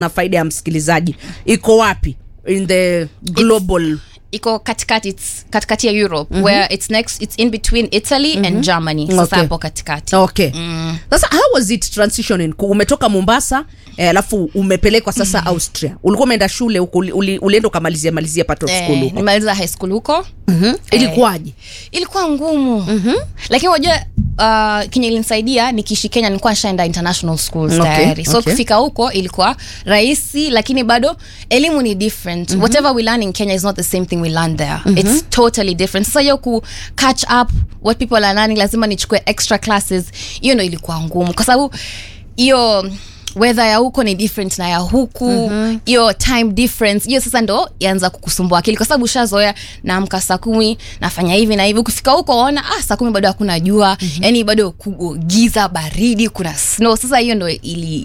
na faida ya msikilizaji iko wapi in the global iko katikati it's katikati ya europe where it's next it's in between italy and germany sasa Okay. hapo katikati okay sasa how was it transitioning Ku- umetoka mombasa eh, alafu umepelekwa sasa austria ulikuwa umeenda shule huko uli- uli- ulienda ukamalizia malizia part of school eh, huko nimaliza high school huko Mhm. ilikuwaje ilikuwa ngumu mm-hmm. lakini wajua uh, kenye ilinisaidia nikiishi kenya nilikuwa nishaenda international schools Okay, tayari so okay. kufika huko ilikuwa rahisi lakini bado elimu ni different mm-hmm. whatever we learn in kenya is not the same thing we learn there mm-hmm. it's totally different sasa hiyo ku catch up what people are learning lazima nichukue extra classes hiyo ndo ilikuwa ngumu kwa sababu hiyo weather ya huko ni different na ya huku hiyo mm-hmm. time difference hiyo sasa ndo yaanza kukusumbua akili kwa sababu ushazoea naamka saa kumi nafanya hivi na hivi ukifika huko waona ah, saa kumi bado hakuna jua mm-hmm. yani bado ku- giza baridi kuna snow sasa hiyo ndo ili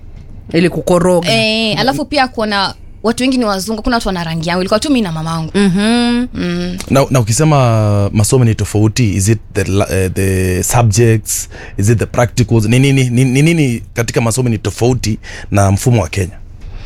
ili kukoroga eh, alafu pia kuona watu wengi ni wazungu kuna watu wana rangi yangu ilikuwa tu mi na mamangu mm-hmm. na, na ukisema masomo ni tofauti is it the, la- eh, the subjects is it the practicals ni nini, ni, ni nini katika masomo ni tofauti na mfumo wa kenya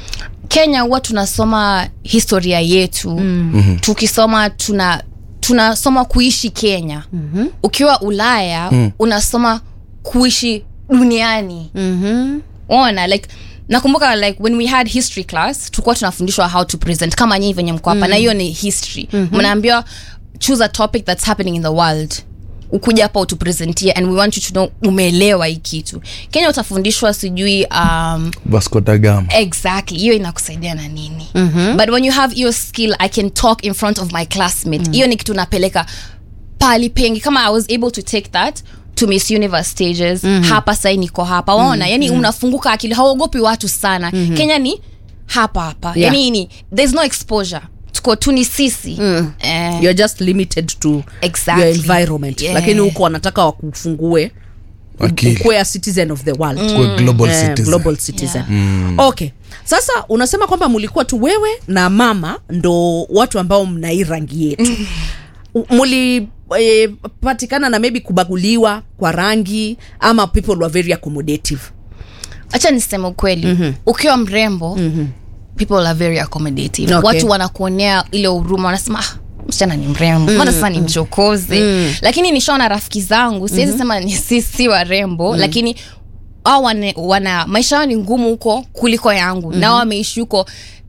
kenya huwa tunasoma historia yetu mm-hmm. tukisoma tuna tunasoma kuishi kenya mm-hmm. ukiwa ulaya mm. unasoma kuishi duniani Mm-hmm. ona like nakumbuka like when we had history class tulikuwa tunafundishwa how to present kama nyinyi venye mko hapa na hiyo ni history mnaambiwa choose a topic that's happening in the world ukuja hapa utupresentie and we want you to know umeelewa hii kitu kenya utafundishwa sijui um, vasco da gama exactly hiyo inakusaidia na nini mm-hmm. but when you have your skill i can talk in front of my classmate hiyo ni kitu napeleka pali pengi kama i was able to take that to miss universe stages mm-hmm. hapa sai niko hapa waona mm-hmm. yani unafunguka akili hauogopi watu sana mm-hmm. kenya ni hapa hapa Yeah. yani ni there's no exposure tuko tu ni sisi mm. eh, you're just limited to Exactly. your environment Yeah. lakini huko wanataka wakufungue Akili. ukuwe a citizen of the world Kuwe global Eh, citizen. global citizen okay sasa unasema kwamba mulikuwa tu wewe na mama ndo watu ambao mnai rangi yetu U- muli e, patikana na maybe kubaguliwa kwa rangi ama people were very accommodative acha niseme ukweli mm-hmm. ukiwa mrembo mm-hmm. people are very accommodative Okay. watu wanakuonea ile huruma wanasema ah, msichana ni mrembo mbona sasa ni mchokozi lakini nishaona rafiki zangu siwezi sema ni si, si warembo lakini au wana, wana maisha yao ni ngumu huko kuliko yangu nao wameishi huko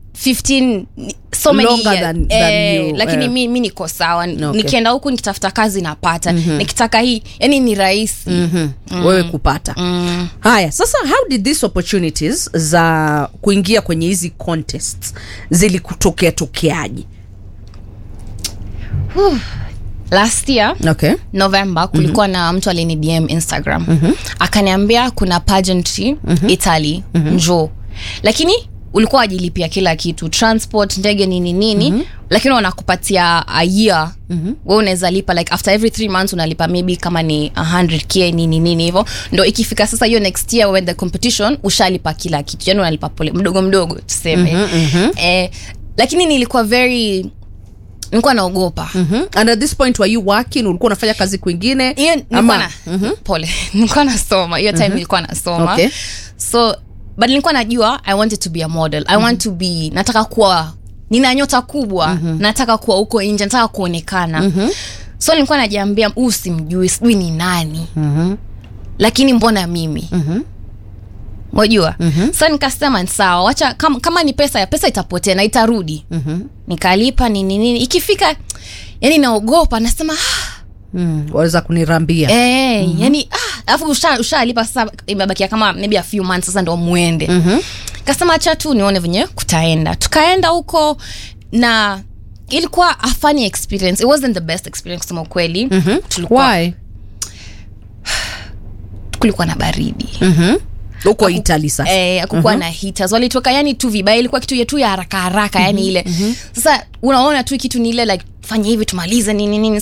15 so many Longer years. than- than eh, you, lakini eh. mi, mi niko sawa Okay. nikienda huku nikitafuta kazi napata nikitaka hii yani ni rahisi mm-hmm. wewe kupata mm. haya sasa how did these opportunities za kuingia kwenye hizi contests zilikutokea tokeaje last year okay november kulikuwa mm-hmm. na mtu alini dm instagram mm-hmm. akaniambia kuna pageantry mm-hmm. italy mm-hmm. njoo lakini ulikuwa wajilipia kila kitu transport ndege nini nini mm-hmm. lakini wanakupatia a year mm-hmm. we unaweza lipa like after every three months unalipa maybe kama ni 100k nini nini hivyo ndo ikifika sasa hiyo next year when the competition ushalipa kila kitu yani unalipa pole mdogo mdogo tuseme mm-hmm, mm-hmm. Eh, lakini nilikuwa very nilikuwa naogopa mm-hmm. and at this point were you working ulikuwa unafanya kazi kwingine hiyo nilikuwa na pole nilikuwa nasoma hiyo time nilikuwa nasoma Okay. so but nilikuwa najua i wanted to be a model i want to be nataka kuwa nina nyota kubwa nataka kuwa huko nje nataka kuonekana so nilikuwa najiambia huu simjui sijui ni nani lakini mbona mimi mwajua mm-hmm. so nikasema sawa wacha kama, kama ni pesa ya pesa itapotea na itarudi mm-hmm. nikalipa nini nini ikifika yani naogopa nasema ah, mm. waweza kunirambia Eh, yani ah, alafu usha- ushalipa sasa imebakia kama maybe a few months sasa ndo muende mm-hmm. kasema acha tu nione venye kutaenda tukaenda huko na ilikuwa a funny experience it wasn't the best experience kusema ukweli mm-hmm. tulikuwa, why kulikuwa na baridi huko italy sasa eh, akukuwa na heaters walitoka yani tu vibaya ilikuwa kitu yetu ya haraka haraka yani ile sasa unaona tu kitu ni ile like fanya hivi tumalize nini nini sasa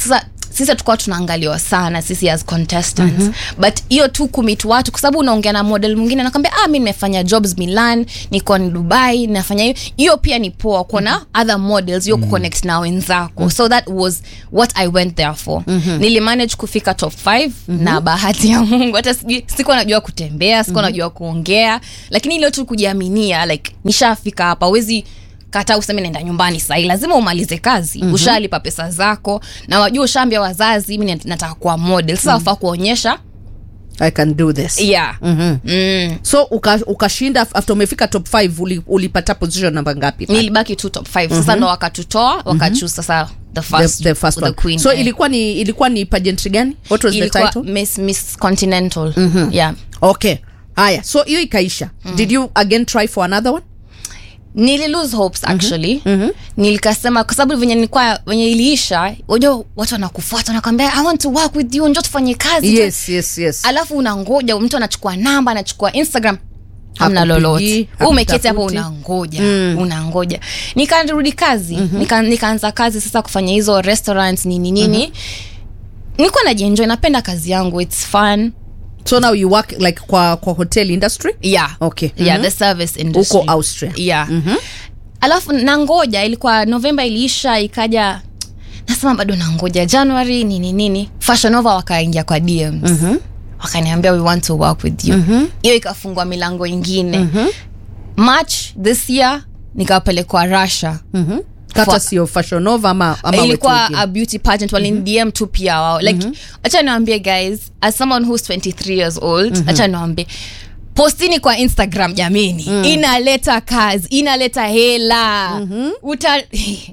sisi tukawa tunaangaliwa sana sisi as contestants mm-hmm. but hiyo tu kumit watu kwa sababu unaongea na model mwingine anakwambia ah mi nimefanya jobs milan niko ni dubai nafanya hiyo hiyo pia ni poa kuona mm-hmm. other models hiyo kuconnect na wenzako so that was what i went there for mm-hmm. nilimanage kufika top 5 mm-hmm. na bahati ya mungu hata sijui sikuwa najua kutembea sikuwa najua kuongea lakini ile tu kujiaminia like nishafika hapa wezi kata useme naenda nyumbani sahii lazima umalize kazi mm-hmm. ushalipa pesa zako na wajua ushaambia wazazi mi nataka kuwa model sasa wafaa kuonyesha i can do this yeah Mhm. mm. so uka- ukashinda after umefika top 5 uli, ulipata position namba ngapi nilibaki tu top 5 sasa ndo wakatutoa wakachuse sasa the the, first, the first the one. queen so eh. ilikuwa ni ilikuwa ni pageantry gani what was the ilikuwa title miss, miss continental yeah okay haya so hiyo ikaisha did you again try for another one nili lose hopes actually nilikasema kwa sababu venye nilikuwa venye iliisha unajua watu wanakufuata wanakwambia i want to work with you njo tufanye kazi yes yes yes alafu unangoja mtu anachukua namba anachukua instagram hamna Hakupigii, lolote umeketi hapo hakutafuti. unangoja mm. unangoja nikarudi kazi mm-hmm. Nika, nikaanza kazi sasa kufanya hizo restaurants nini nini mm-hmm. nilikuwa najienjoy napenda kazi yangu its fun so now you work like kwa kwa hotel industry yeah Okay. yeah Mhm. the service industry huko austria yeah alafu nangoja ilikuwa novemba iliisha ikaja nasema bado nangoja january nini nini fashion nova wakaingia kwa dms mm-hmm. wakaniambia we want to work with you hiyo mm-hmm. ikafungua milango ingine mm-hmm. march this year nikapelekwa russia Mhm. kata Fa- sio fashion nova ama, ama wetu ilikuwa wengine? a beauty pageant walini dm tu pia wao like acha niwambie guys as someone who's 23 years old acha niwambie postini kwa instagram jamini inaleta kazi inaleta hela uta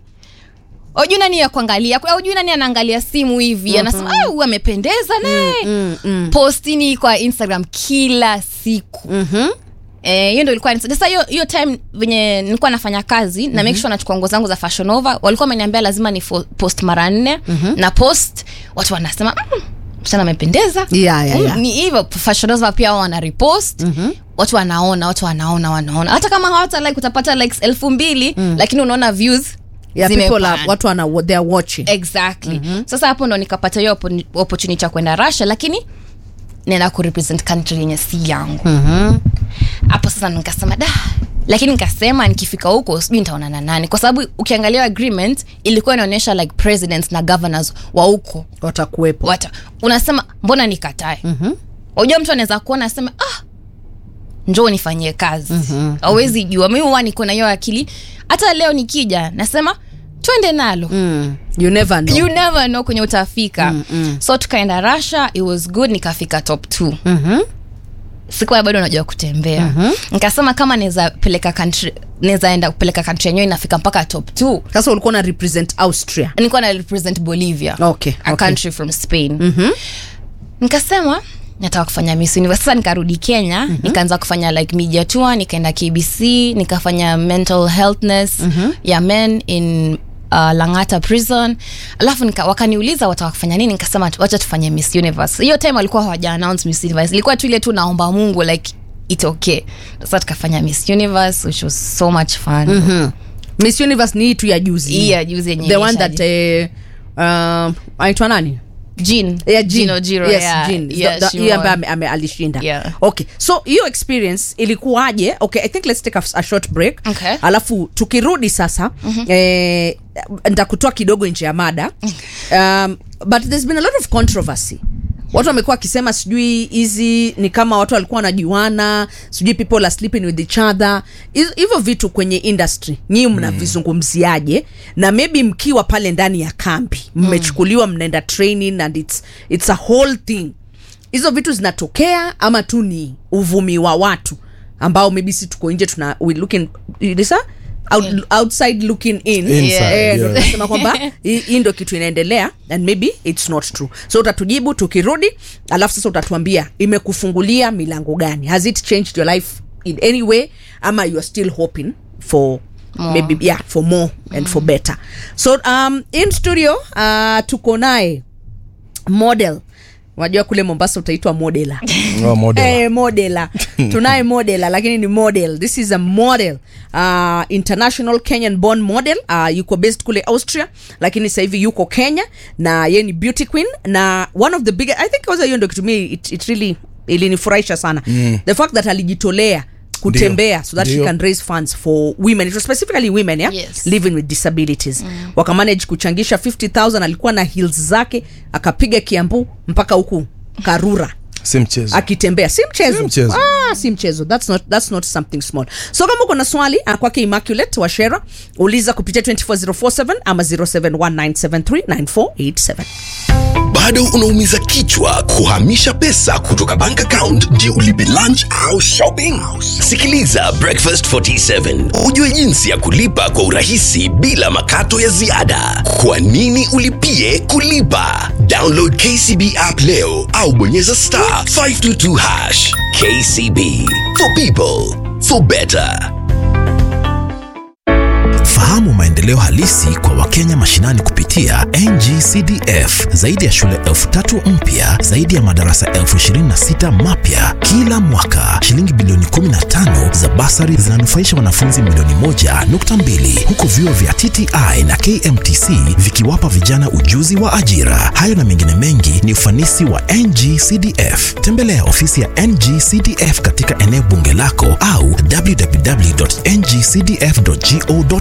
ujui nani ya kuangalia ujui nani anaangalia simu hivi anasema "Ah, huyu amependeza naye postini kwa instagram kila siku Eh, hiyo ndo ilikuwa sasa hiyo hiyo time venye nilikuwa nafanya kazi na make sure nachukua nguo zangu za fashion over walikuwa wameniambia lazima ni fo- post mara nne na post watu wanasema mm, msichana amependeza Yeah, yeah, Mm, yeah. ni hivyo fashion over pia wao wana repost watu wanaona watu wanaona wanaona hata kama hawata like utapata likes elfu mbili lakini unaona views yeah, people zimepanda. are, watu wana they are watching exactly sasa hapo ndo nikapata hiyo oppo- opportunity ya kwenda russia lakini nenda kurepresent country yenye si yangu hapo sasa nikasema da lakini nikasema nikifika huko sijui nitaonana nani kwa sababu ukiangalia agreement ilikuwa inaonyesha like presidents na governors wa huko watakuwepo wata unasema mbona nikatae unajua mtu anaweza kuona asema ah njoo nifanyie kazi awezi jua mimi huwa niko na hiyo akili hata leo nikija nasema twende nalo mm. you never know you never know kwenye utafika mm, mm. so tukaenda russia it was good nikafika top t Mhm. sikuwa bado najua kutembea mm-hmm. nikasema kama naweza peleka country naweza enda kupeleka country yenyewe inafika mpaka top t sasa ulikuwa na represent austria nilikuwa na represent bolivia Okay, a okay. country from spain mm-hmm. nikasema nataka kufanya miss universe sasa nikarudi kenya mm-hmm. nikaanza kufanya like media tour nikaenda kbc nikafanya mental healthness mm-hmm. ya men in uh, langata prison alafu nika, wakaniuliza wataka kufanya nini nikasema tu- wacha tufanye miss universe hiyo time walikuwa hawaja announce miss universe ilikuwa tu ile tu naomba mungu like it okay sasa tukafanya miss universe which was so much fun mm-hmm. miss universe ni hii tu ya juzi hii ya juzi yenye the one ilishaji- that eh, um, aitwa nani Jean. Yeah, Jean. Gino Jiro, Yes, yeah. Jean. Yeah, The- the- she yeye won. ambaye ame- ame- alishinda Yeah. okay so hiyo experience ilikuwaje okay i think let's take a, a short break Okay. alafu tukirudi sasa mm-hmm. eh, ntakutoa kidogo nje ya mada um, but there's been a lot of controversy watu wamekuwa wakisema sijui hizi ni kama watu walikuwa wanajuana sijui people are sleeping with each other Hizo- hivyo vitu kwenye industry nyii mnavizungumziaje na maybe mkiwa pale ndani ya kambi mmechukuliwa mnaenda training and it's, it's a whole thing hizo vitu zinatokea ama tu ni uvumi wa watu ambao maybe si tuko nje tuna we looking ilisa out, outside looking in Inside, Eh, ndo yeah. tunasema kwamba hii hii ndo kitu inaendelea and maybe it's not true so utatujibu tukirudi alafu sasa utatuambia imekufungulia milango gani has it changed your life in any way ama you are still hoping for More. maybe yeah for more and for better so um in studio uh tuko naye model unajua kule mombasa utaitwa modela Oh, model. Eh, modela tunaye modela lakini ni model this is a model uh, international kenyan born model uh, yuko based kule austria lakini sasa hivi yuko kenya na ye ni beauty queen na one of the big i think kwanza hiyo ndo kitumia it, it really ilinifurahisha sana mm. the fact that alijitolea kutembea so that she Ndio. can raise funds for women it was specifically women yeah? Yes. living with disabilities mm. wakamanage kuchangisha 50000 alikuwa na heels zake akapiga kiambu mpaka huku karura si mchezo akitembea si mchezo, Si mchezo. Ah, si mchezo that's not, that's not something small so kama uko na swali ah, kwake immaculate washera uliza kupitia 24047 ama 0719739487 bado unaumiza kichwa kuhamisha pesa kutoka bank account ndio ulipe lunch au shopping sikiliza breakfast 47 ujue jinsi ya kulipa kwa urahisi bila makato ya ziada kwa nini ulipie kulipa download kcb app leo au bonyeza star 522 hash kcb for people for better Fahamu maendeleo halisi kwa Wakenya mashinani kupitia NGCDF. Zaidi ya shule elfu tatu mpya, zaidi ya madarasa elfu ishirini na sita mapya kila mwaka. Shilingi bilioni 15 za basari zinanufaisha wanafunzi milioni moja nukta mbili huku vyuo vya TTI na KMTC vikiwapa vijana ujuzi wa ajira. Hayo na mengine mengi ni ufanisi wa NGCDF. Tembelea ofisi ya NGCDF katika eneo bunge lako au www.ngcdf.go